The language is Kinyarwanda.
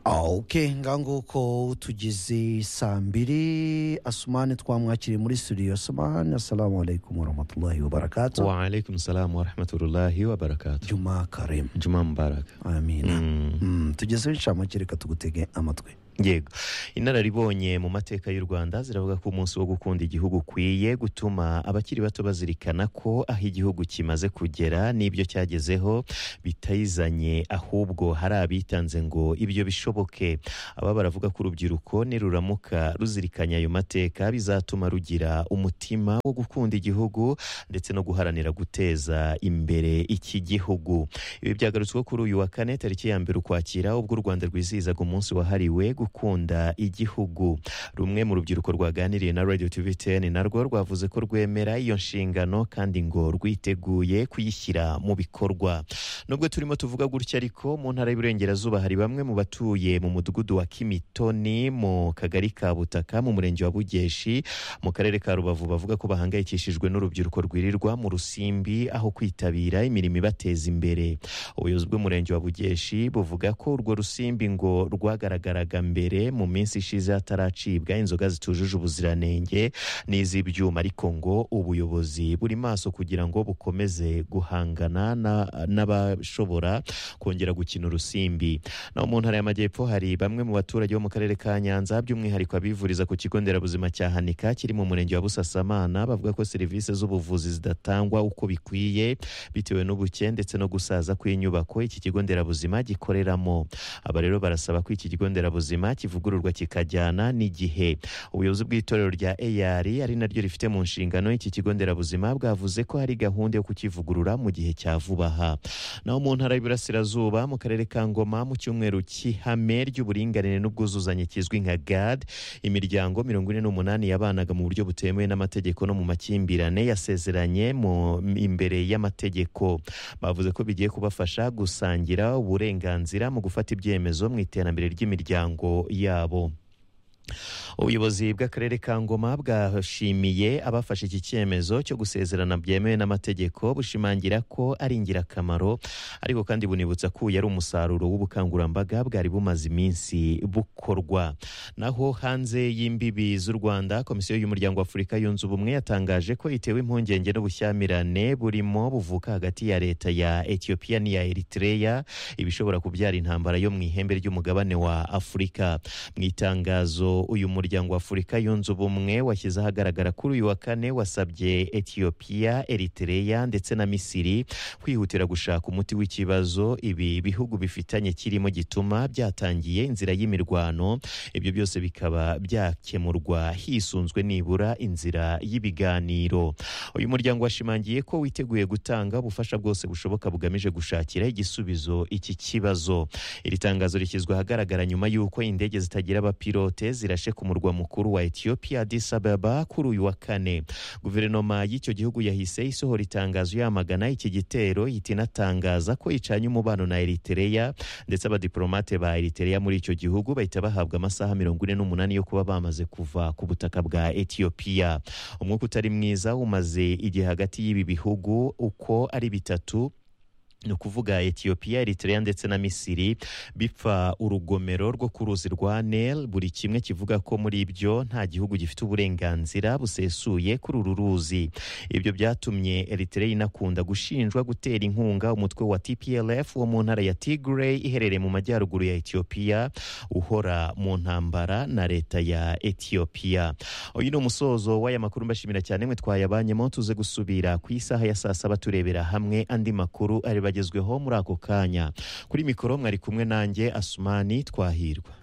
oke nguko tugeze saa mbiri asumani twamwakiriye muri studio asumani asalamu alaykum warahmatullahi wabarakatu wa alaikum salam wa rahmatullahi wa barakatuh juma karemu juma mubaraka amina Mm. Mm, tugezeho inshamake reka tugutege amatwi yego inararibonye mu mateka y'u rwanda ziravuga ko umunsi wo gukunda igihugu ukwiye gutuma abakiri bato bazirikana ko aho igihugu kimaze kugera n'ibyo cyagezeho bitayizanye ahubwo hari abitanze ngo ibyo bishoboke aba baravuga ko urubyiruko niruramuka ruzirikanya ayo mateka bizatuma rugira umutima wo gukunda igihugu ndetse no guharanira guteza imbere iki gihugu ibi byagarutsweho kuri uyu wa kane tariki ya mbere ukwakira ubwo u rwanda rwizihizaga umunsi wahariwe gukunda igihugu rumwe mu rubyiruko rwaganiriye na radio tv 10 narwo rwavuze ko rwemera iyo nshingano kandi ngo rwiteguye kuyishyira mu bikorwa nubwo turimo tuvuga gutya ariko mu ntara y'iburengerazuba hari bamwe mu batuye mu mudugudu wa kimitoni mu kagari ka butaka mu murenge wa bugeshi mu karere ka rubavu bavuga ko bahangayikishijwe n'urubyiruko rwirirwa mu rusimbi aho kwitabira imirimo ibateza imbere ubuyobozi bw'umurenge wa bugeshi buvuga ko urwo rusimbi ngo rwagaragaraga mbere mu minsi ishize hataracibwa inzoga zitujuje ubuziranenge n'iz'ibyuma ariko ngo ubuyobozi buri maso kugira ngo bukomeze guhangana na- n'abashobora kongera gukina urusimbi naho mu ntara y'amajyepfo hari bamwe mu baturage bo mu karere ka nyanza by'umwihariko abivuriza ku kigo nderabuzima cya hanika kiri mu murenge wa busasamana bavuga ko serivisi z'ubuvuzi zidatangwa uko bikwiye bitewe n'ubuke ndetse no gusaza kw'inyubako iki kigo nderabuzima gikoreramo aba rero barasaba ko iki kigo nderabuzima kivugururwa kikajyana n'igihe ubuyobozi bw'itorero rya AR ari naryo rifite mu nshingano iki kigo nderabuzima bwavuze ko hari gahunda yo kukivugurura mu gihe cya vuba aha naho mu ntara y'iburasirazuba mu karere ka ngoma mu cyumweru cy'ihame ry'uburinganire n'ubwuzuzanye kizwi nka gad imiryango mirongo ine n'umunani yabanaga mu buryo butemewe n'amategeko no mu makimbirane yasezeranye mu imbere y'amategeko bavuze ko bigiye kubafasha gusangira uburenganzira mu gufata ibyemezo mu iterambere ry'imiryango yabo ubuyobozi bw'akarere ka ngoma bwashimiye abafashe iki cyemezo cyo gusezerana byemewe n'amategeko bushimangira ko ari ingirakamaro ariko kandi bunibutsa ko uyu ari umusaruro w'ubukangurambaga bwari bumaze iminsi bukorwa naho hanze y'imbibi z'u rwanda komisiyo y'umuryango wa afurika yunze ubumwe yatangaje ko itewe impungenge n'ubushyamirane burimo buvuka hagati ya leta ya etiyopiya n'iya eritreya ibishobora kubyara intambara yo mu ihembe ry'umugabane wa afurika mu itangazo uyu muryango wa afurika yunze ubumwe washyize ahagaragara kuri uyu wa kane wasabye etiyopiya eritereya ndetse na misiri kwihutira gushaka umuti w'ikibazo ibi bihugu bifitanye kirimo gituma byatangiye inzira y'imirwano ibyo byose bikaba byakemurwa hisunzwe nibura inzira y'ibiganiro uyu muryango washimangiye ko witeguye gutanga ubufasha bwose bushoboka bugamije gushakira igisubizo iki kibazo iri tangazo rishyizwe ahagaragara nyuma y'uko indege zitagira abapilote zirashe ku murwa mukuru wa etiyopiya Addis Ababa kuri uyu wa kane guverinoma y'icyo gihugu yahise isohora itangazo yamagana iki gitero ihita inatangaza ko icanye umubano na eritereya ndetse abadiplomate ba eritereya muri icyo gihugu bahita bahabwa amasaha mirongo ine n'umunani yo kuba bamaze kuva ku butaka bwa etiyopiya umwuka utari mwiza umaze igihe hagati y'ibi bihugu uko ari bitatu ni ukuvuga etiyopiya eritrea ndetse na misiri bipfa urugomero rwo ku ruzi rwa nel buri kimwe kivuga ko muri ibyo nta gihugu gifite uburenganzira busesuye kuri uru ruzi ibyo byatumye eritrea inakunda gushinjwa gutera inkunga umutwe wa tplf wo mu ntara ya tigray iherereye mu majyaruguru ya etiyopiya uhora mu ntambara na leta ya etiyopiya uyu ni umusozo w'aya makuru mbashimira cyane mwe twayabanyemo tuze gusubira ku isaha ya saa saba turebera hamwe andi makuru aribagezweho muri ako kanya kuri mikoro mwari kumwe nanjye asumani twahirwa